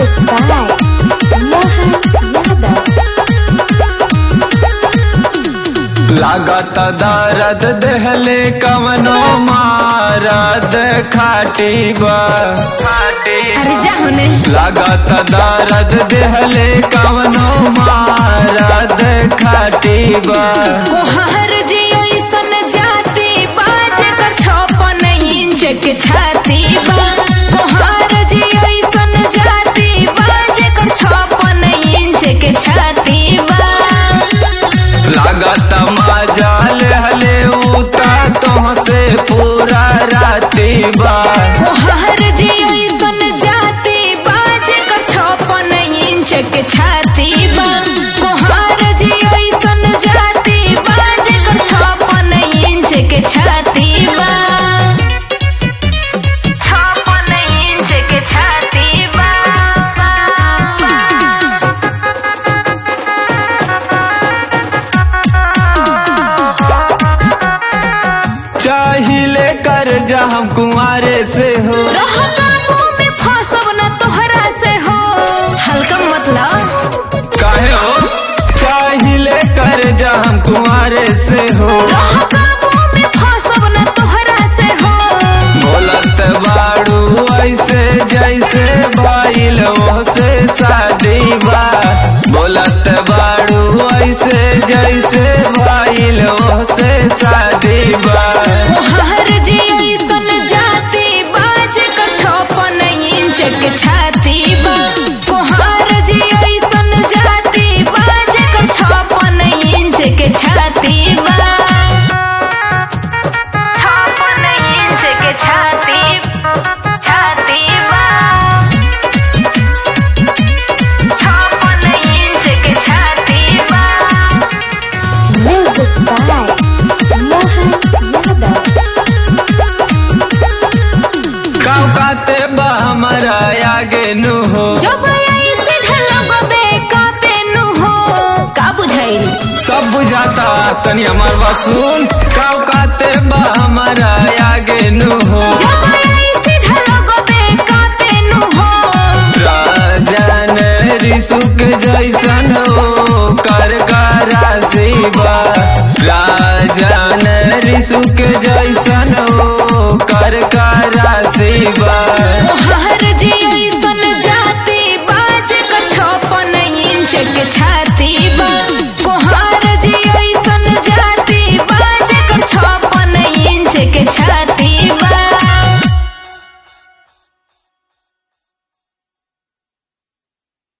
Music by Mohan Yadav. लागत दर्द देहले कवनो मारद खाटी बा खाटी अरे जाओ ने लागत दर्द देहले कवनो मारद खाटी बा कोहर जी ऐसन जाति बाज कर छपन इंच के छाती बा कोहर जी ऐसन जाति बाज कर छपन इंच के छाती बा लागत मजाल हले उता तुमसे पूरा राती बा कोहर जी ऐसन जाति बाज कर छपन इंच के छाती बा कोहर जी ऐसन जाति बाज कर छपन इंच के छाती बा छपन इंच के छाती बा चाहिले कर जा हम कुंवारे से हो रह काबू में फंसब न तोहरा से हो हल्का मतलब काहे हो चाहिले कर जा हम कुंवारे से हो रह काबू में फंसब न तोहरा से हो बोलत बाड़ू ऐसे जैसे भाईल से शादी बा बोलत बाड़ू ऐसे जैसे भाईल से शादी बा हर जी ऐसन जाति बाज कर छपन इंच के छाती बा कोहर जी ऐसन जाति बाज कर छपन इंच के छाती बा छपन इंच के छाती छाती बा छपन इंच के छाती बा Music by Mohan Yadav. गाँव काते बा हमारा आगे नु हो जब आई सीधे लगबे कापे नु हो का बुझाइल सब बुझाता तनी हमार बात सुन गाँव काते बा हमारा आगे नु हो जब आई सीधे लगबे कापे नु हो राजन ऋषुक जैसन हो कर राशि बा राजन ऋषुक जैसन हो कर राशि बा हर जी ऐसन जाति बाज का छपन इंच के छाती बा